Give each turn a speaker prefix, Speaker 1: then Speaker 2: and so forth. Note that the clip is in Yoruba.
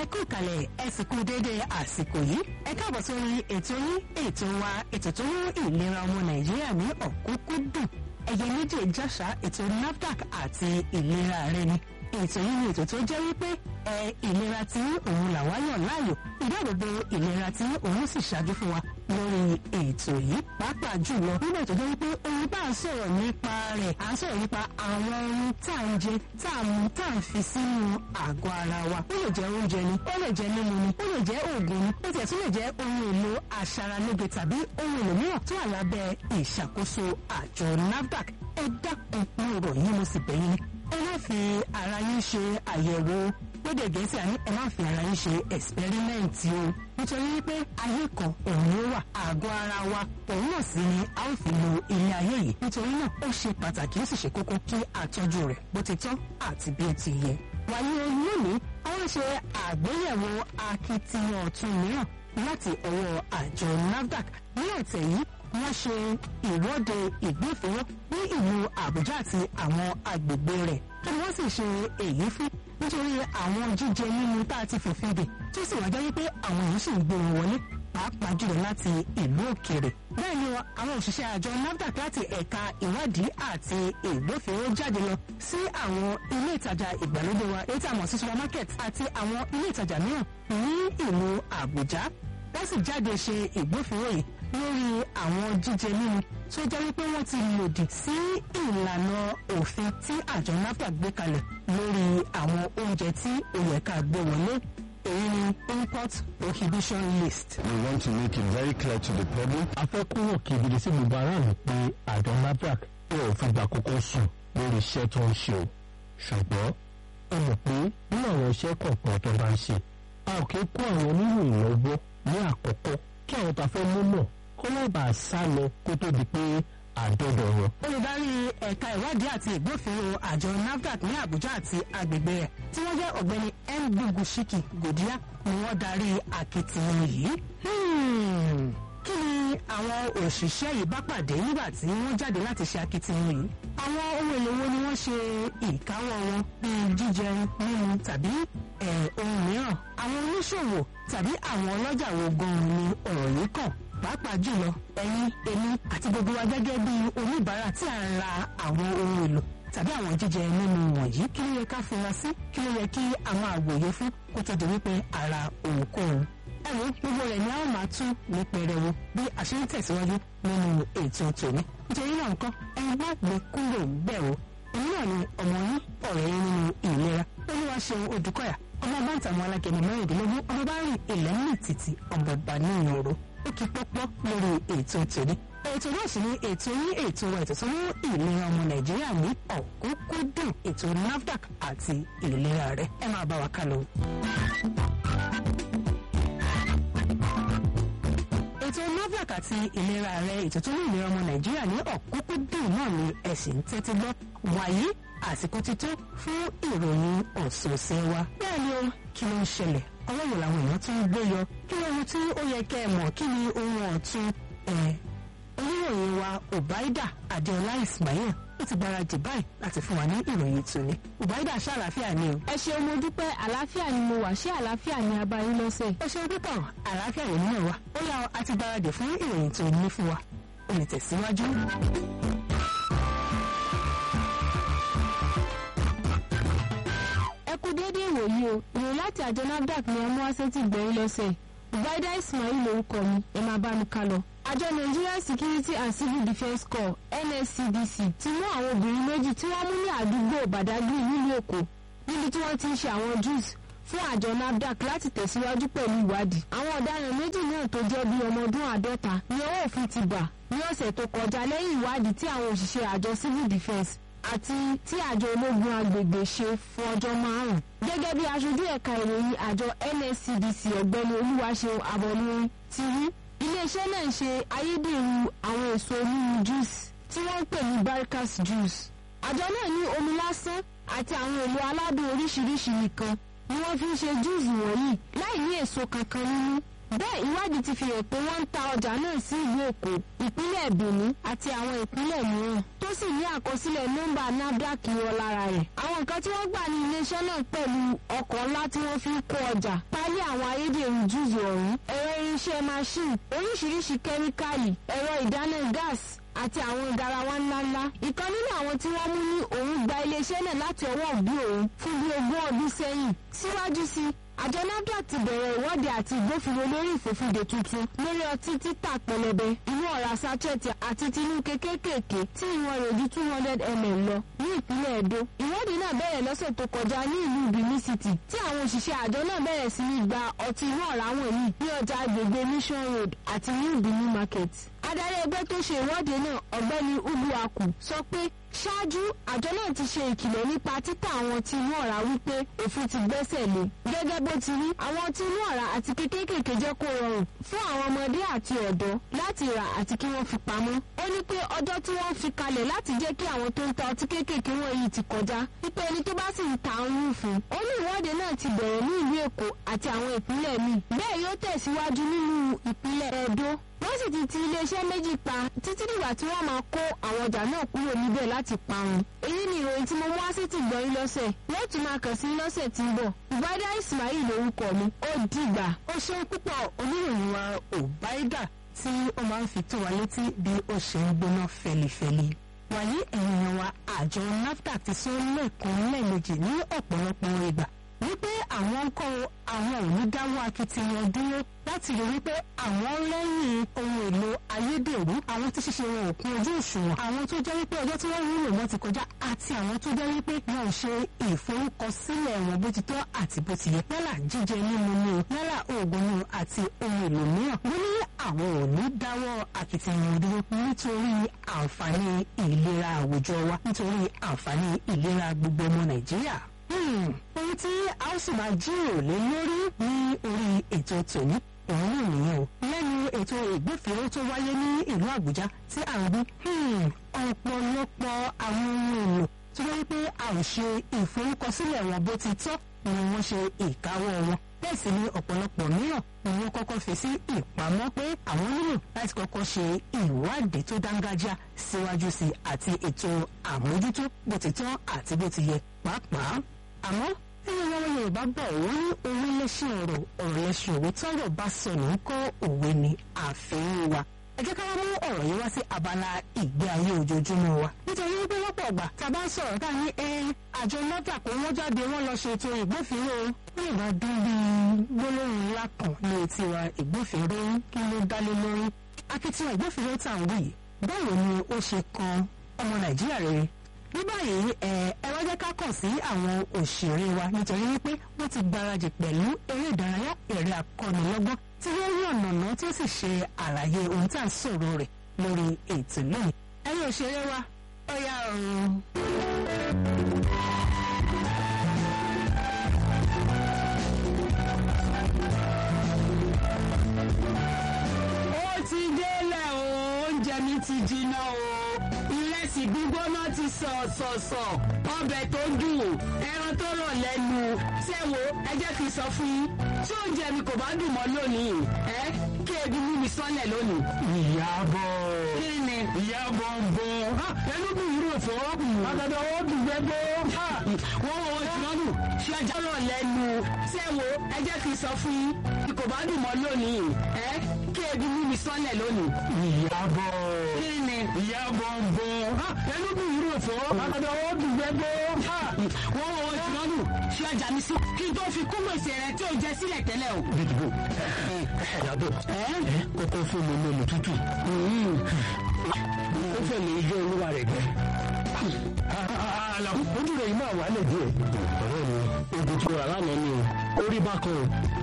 Speaker 1: kú ìkàlẹ̀ ẹ sì kú déédéé àsìkò yìí ẹ káàbọ̀ sórí ètò yín ètò wa ètò tó mú ìlera ọmọ nàìjíríà ní ọ̀kúnkúndùn ẹ̀yẹ méjì jàṣà ètò NAFDAC àti ìlera rẹ ni ètò yìí ni ètò tó jẹ́ wípé ẹ ìlera tí òun làwa yàn láàyò ìdáàbòbò ìlera tí òun sì ṣáájú fún wa lórí ètò yìí pàápàá jùlọ nígbà tó jẹ́ wípé ohun bá ń sọ̀rọ̀ nípa rẹ̀ à ń sọ̀rọ̀ nípa àwọn ohun tá à ń jẹ tá à ń tá à ń fi sínú àgọ́ ara wa ó lè jẹ́ oúnjẹ ni ó lè jẹ́ mímu ni ó lè jẹ́ oògùn ni ó tiẹ̀ tún lè jẹ́ ohun èlò aṣaralóge tàbí ohun èlò mìíràn tó wà lábẹ́ ìṣàkóso àjọ NAFDAC ẹ dákun ní ọ̀rọ̀ yìí mo sì bẹ̀yìn ni ẹ má fi ara yín ṣe àyẹ̀wò lédè gẹ̀ẹ́sì àní ẹ má fi ara yín ṣe ẹ̀sipẹ́rímẹ́ǹtì o nítorí wípé ayé kan òun ló wà àgọ́ ara wa òun náà sì ni a ó fi lo ilé ayé yìí nítorí náà ó ṣe pàtàkì ó sì ṣe kókó kí àtọ́jú rẹ̀ bó ti tọ́ àti bí ó ti yẹ. wàyí lónìí àwọn ṣe àgbéyẹ̀wò akitiyan ọ̀tun mìíràn láti ọwọ́ àjọ NAFDAC ní ọ̀tẹ̀ yìí wọ́n ṣe ìwọ́de ìgbófinró ní ìlú Àbújá àti àwọn agbègbè rẹ̀ kí wọ́n sì ṣe èyí fún nítorí àwọn jíjẹ mímu tá a ti fòfin dè tó sì wájá wípé àwọn èèyàn sì ń gbé wọn wọlé pàápàá jùlọ láti ìlú òkèèrè. bẹ́ẹ̀ ni àwọn òṣìṣẹ́ àjọ NAFDAC láti ẹ̀ka ìwádìí àti ìgbófinró jáde lọ sí àwọn ilé ìtajà ìgbàlódé wa èyí tí a mọ̀ sí supermarket àti àwọn ilé ìtajà mìíràn ní ìlú Àbújá wọ́n sì jáde ṣe ìgbófinró yìí lórí àwọn jíjẹ mímu tó jẹ́ wípé wọ́n ti lòdì sí ìlànà òfin tí àjọ NAFDAC gbé kalẹ̀ lórí àwọn oúnjẹ tí ó yẹ ká gbé wọlé èyí ni import prohibition list.
Speaker 2: We want to make it very clear to the public.
Speaker 3: a fẹ́ kúrò kedere sí gbogbo aráàlú pé àjọ NAFDAC yóò fi gbà kókó sùn lórí iṣẹ́ tó ń ṣe o ṣùgbọ́n ẹ mọ̀ pé nínú àwọn iṣẹ́ kọ̀ọ̀kan tó bá ń ṣe a ò kí kó àwọn oníròyìn lọ́wọ́ ní àkọ́kọ́ kí àwọn tá a fẹ́ mú mọ̀ kó má bàa sá lọ kó tó di pé àdọ́dọ̀ wọn.
Speaker 1: olùdarí ẹ̀ka ìwádìí àti ìgbófinró àjọ NAFDAC ní Àbújá àti agbègbè rẹ̀ tí wọ́n jẹ́ ọ̀gbẹ́ni Ngugushiki Gòdíá ni wọ́n darí akitiyan yìí. kí ni àwọn òṣìṣẹ́ yìí bá pàdé nígbà tí wọ́n jáde láti ṣe akitiyan yìí? àwọn ohun èlò wo ni wọ́n ṣe ìkáwọ́ wọn bíi jíjẹ mímu tàbí ohun mìíràn? àwọn oníṣòwò tàbí àwọn ọlọ́jà wo gan-an ni ọ̀rọ̀ yìí kàn? pàápàá jùlọ ẹ̀yin èmi àti gbogbo wa gẹ́gẹ́ bí oníbàárà tí à ń ra àwọn ohun èlò tàbí àwọn jíjẹ mímu wọ̀nyí kí ló yẹ ká fura sí kí ló yẹ kí àwọn àwòye fún kó tó di wípé ara ohunkóhun. ẹ̀rù gbogbo rẹ̀ ni a ó máa tún ní pẹrẹwu bí a ṣe ń tẹ̀síwájú nínú ètò tòní. nítorí náà nǹkan ẹ má gbé kúrò bẹ́ẹ̀ o èmi náà ni ọmọ yín ọ̀rẹ́ yín nínú ìlera olúwa ṣeun odùkọ́yà ọmọ báńtà àwọn alágẹmọ mẹ́rìndínlógún ọmọ bá rìn ilẹ̀ ní títì ọmọ bá ní ìyòrò ó kí pọ́pọ́ lórí ètò tòní. ètò náà sì ni ètò yín ètò wa ètò tó mú ìlera ọmọ nàìjíríà ní ọ̀kúnkúndùn ètò NAFDAC àti ìlera rẹ̀ ẹ máa bá wa ká lọ. ètò NAFDAC àti ìlera rẹ̀ ètò tó mú ìlera ọmọ nàìjíríà ní ọ̀kúnkúndùn náà ni ẹ sì ń tẹ́tí gbọ́ wàyí àsìkò ti tó fún ìròyìn ọ̀sọ̀ọ̀sẹ̀ wa bẹ́ẹ̀ ni ó kí ló ń ṣẹlẹ̀ ọlọ́wọ̀ làwọn èèyàn tún ń gbé yọ kí ló ohun tí ó yẹ kẹ́ ẹ mọ̀ kí ni ohun ọ̀tun ẹ̀ oníròyìn wa Ubaida Adéọlá Ismail ó ti gbáradì báyìí láti fún wa ní ìròyìn tòní Ubaida ṣe àlàáfíà ni o.
Speaker 4: ẹ ṣeun mo dúpẹ́ àlàáfíà ni mo wà ṣé àlàáfíà ni a bá yín lọ́sẹ̀.
Speaker 1: ẹ ṣeun púpọ̀ àlàáfíà yìí nínú wa ó yá a ti gbáradì fún ìròyìn tó ní fún wa ó lè tẹ̀síwájú.
Speaker 4: ẹ kú déédéé ìwòyí o ìròyìn láti àjọ NAFDAC ni ọmọ asẹ́tì gbẹ̀yìn lọ́sẹ̀ Ubaida Ismail lórúkọ mi ẹ máa bá mi ká lọ. àjọ Nigerian Security and Civil Defence Corps NSCDC ti mú àwọn obìnrin méjì tí wọ́n mú ní àdúgbò Badagry nílùú Èkó níbi tí wọ́n ti ń ṣe àwọn juice fún àjọ NAFDAC láti tẹ̀síwájú pẹ̀lú ìwádìí. àwọn ọ̀daràn méjì náà tó jẹ́ bíi ọmọ ọdún àádọ́ta ni ọwọ́ òfin ti bà ní ọ̀sẹ̀ tó kọjá lẹ́yìn ìwádìí tí àwọn òṣìṣẹ́ àjọ Civil Defence àti tí àjọ ológun agbègbè ṣe fún ọjọ́ márùn-ún. gẹ́gẹ́ bí aṣojú ẹ̀ka ìròyìn àjọ NSCDC ọ̀gbẹ́ni olúwaṣeun abọ́lórin ti rí iléeṣẹ́ náà ń ṣe ayédèrú àwọn èso mímu juice tí wọ́n ń pè ní barricas juice. àjọ náà ní omi lásán àti àwọn èlò aládùn oríṣiríṣi nìkan ni wọ́n fi ń ṣe juice wọ̀nyí láì ní èso kankan nínú bẹ́ẹ̀ ìwádìí ti fi hàn pé wọ́n ń ta ọjà náà sí ìlú èkó ìpínlẹ̀ benin àti àwọn ìpínlẹ̀ mìíràn tó sì ní àkọsílẹ̀ nọ́mbà nafdac wọn lára rẹ̀. àwọn nǹkan tí wọ́n gbà ní iléeṣẹ́ náà pẹ̀lú ọkọ̀ ńlá tí wọ́n fi ń kó ọjà pálí àwọn ayédèrú júùsù ọ̀hún ẹ̀rọ irinṣẹ́ machine oríṣiríṣi kẹ́míkàlì ẹ̀rọ ìdáná gáàsì àti àwọn garawa ńláńlá. ìkan nínú àwọn tí wọ́n mú ní òun gba iléeṣẹ́ náà láti ọwọ́ òbí òun fún bí ogún ọdún sẹ́yìn. síwájú sí àjọ nafdac ti bẹ̀rẹ̀ ìwọ́de àti ìgbófinró lórí ìfòfinde tuntun lórí ọtí títà pẹlẹbẹ inú ọ̀rá sachet àti tinú kékèké tí ìwọ̀n rẹ̀ ju two hundred ml lọ ní ìpínlẹ̀ Edo. ìwọ́de náà bẹ̀rẹ̀ lọ́sẹ̀ tó kọjá ní ìlú Benin City tí àwọn òṣìṣẹ́ àjọ náà bẹ̀rẹ̀ sí ní gba ọtí inú ọ̀rá wọ̀nyí ní ọjà agbègbè Mission Road àti New Benin Market. adarí ẹgbẹ́ tó ṣe ìwọ́de náà ọ̀gbẹ́ni Uguaku sọ pé ṣáájú àjọ náà ti ṣe ìkìlọ̀ nípa títà àwọn tí inú ọ̀rá wípé òfin ti gbẹ́sẹ̀ lé gẹ́gẹ́ bó ti rí àwọn tí inú ọ̀rá àti kékékèké jẹ́ kó rọrùn fún àwọn ọmọdé àti ọ̀dọ́ láti rà àti kí wọ́n fi pamọ́. ó ní pé ọjọ́ tí wọ́n fi kalẹ̀ láti jẹ́ kí àwọn tó ń ta ọtí kéékèèké wọ̀nyí ti kọjá wípé ẹni tó bá sì ń ta ń rú fún. ó ní ìwọ́de náà ti bẹ̀rẹ̀ ní ìlú Èkó àti àwọn ìpínlẹ̀ míì bẹ́ẹ̀ yóò tẹ̀síwájú nínú ìpínlẹ̀ Ẹdó wọ́n sì ti ti iléeṣẹ́ méjì pa títí dìgbà tí wọ́n máa kó àwọn ọjà náà kúrò níbẹ̀ láti parun. èyí ni ìròyìn tí mo mú wá sí ti gbọ́ yín lọ́sẹ̀ wọ́n tún máa kàn sí lọ́sẹ̀ tí ń bọ̀. ìbádá Ismail lórúkọ mi ó dìgbà.
Speaker 1: ó ṣeun púpọ̀ oníròyìn wa Ubaida tí ó máa ń fi tó wa létí bí ó ṣe ń gbóná fẹlifẹli. wàyí ẹ̀yìn wa àjọ NAFDAC ti sọ lẹ́ẹ̀kan lẹ́ẹ̀mejì ní ọ̀pọ̀lọpọ̀ ìgbà wípé àwọn ń kọ́ àwọn ò ní dáwọ́ akitiyan dúró láti rí wípé àwọn lẹ́yìn ohun èlò ayédèrú àwọn tí ṣíṣe wọn ò kún ojú òṣùwọ̀n àwọn tó jẹ́ wípé ọjọ́ tí wọ́n wúlò wọn ti kọjá àti àwọn tó jẹ́ wípé wọn ò ṣe ìforúkọsílẹ̀ wọn bó ti tọ́ àti bó ti yẹ yálà jíjẹ mímu ni o yálà oògùn ni o àti ohun èlò mìíràn wọ́n ní àwọn ò ní dáwọ́ akitiyan dúró nítorí àǹfààní ìlera àwùjọ wa nítorí àǹfààní ìlera gbogbo ọmọ Nàìjíríà ohun tí a ó sì máa jíròrò lé lórí ní orí ètò tòní òun náà nìyẹn o lẹ́nu ètò ìgbófinró tó wáyé ní ìlú Àbújá tí à ń gbé ọ̀pọ̀lọpọ̀ àwọn ohun èlò tó wáyé pé a ò ṣe ìforúkọsílẹ̀ wọn bó ti tọ́ ni wọ́n ṣe ìkáwọ́ wọn bẹ́ẹ̀ sì ni ọ̀pọ̀lọpọ̀ mìíràn ni wọ́n kọ́kọ́ fi sí ìpamọ́ pé àwọn nílò láti kọ́kọ́ ṣe ìwádìí tó dángájá síwájú sí àti ètò àmójútó bó ti tọ́ àti bó ti yẹ pàápàá àmọ́ nínú àwọn Yorùbá bọ̀ wọ́n ní òwe lẹ́sìn ọ̀rọ̀ ọ̀rọ̀ lẹ́sìn òwe tọ́rọ̀ bá sọnù ń kọ́ òwe ní àfihàn wa ẹ jẹ́ ká wá mú ọ̀rọ̀ yìí wá sí abala ìgbé ayé ojoojúmọ́ wa nítorí wípé lọ́pọ̀ ọ̀gbà tá a bá ń sọ̀rọ̀ ká ní ẹ àjọ nọ́tà kó wọ́n jáde wọ́n lọ ṣètò ìgbófinró ní ìbá dún bí gbólóhùn ńlá kan ní etí wa ìgbófinró kí ló dálé lórí akitiyan ìgbófinró tá à ń wí báwo ni ó ṣe kan ọmọ Nàìjíríà rere ní báyìí ẹ ẹ wá jẹ́ ká kàn sí àwọn òṣèré wa nítorí wípé wọ́n ti gbáradì pẹ̀lú eré ìdárayá eré akọ́nilọ́gbọ́n tí wọ́n rí ọ̀nàná tí ó sì ṣe àlàyé ohun tí à ń sọ̀rọ̀ rẹ̀ lórí ètò lónìí. ẹ̀yin òṣèré wa ó yá ọ̀run.
Speaker 5: ó ti délẹ̀ o oúnjẹ mi ti jiná o ìrẹsì gbígbóná ti sọ̀sọ̀sọ̀ ọbẹ̀ tó dùn ẹran tó rọ̀ lẹ́nu ṣé wo ẹ jẹ́ kí n sọ fún yín tí oúnjẹ mi kò bá dùn mọ́ lónìí ẹ kí ebi mú mi sọ́lẹ̀ lónìí.
Speaker 3: Ìyábọ̀
Speaker 5: kí ni.
Speaker 3: Ìyábọ̀ ń bọ̀ ẹnu bí ìrú òfò àgàdà ó dùn gbẹgbẹ́.
Speaker 5: wọ́n wọ́n wọ́n ti lọ́dún ṣé ọjà rọ̀ lẹ́nu ṣé wo ẹ jẹ́ kí n sọ fún yín tí kò bá dùn mọ́ lónìí ẹ kí ebi mú mi sọ́lẹ̀ lónìí.
Speaker 3: Ìyábọ̀
Speaker 5: kí ni.
Speaker 3: Ìyábọ̀ ń bọ̀ ẹnu bí ìrú òfò àgàdà ó dùn gbẹgbẹ́.
Speaker 5: wọ́n wọ́n wọ́n ti lọ́dún ṣé ọjà mi sí kí n tó fi kún gbèsè rẹ tí ò jẹ sílẹ̀ tẹ́lẹ̀ o.
Speaker 3: Bídìbò Ìyábọ̀ kókó fún mi lómi tútù. Ó fẹ́ lè yọ olúwa rẹ̀ gbẹ. Àlàkù ojú rẹ̀ yìí máa wà lẹ̀ díẹ̀. Ọ̀rẹ́ mi, oògùn tí mo rà lánàá ni o. Orí bákan o.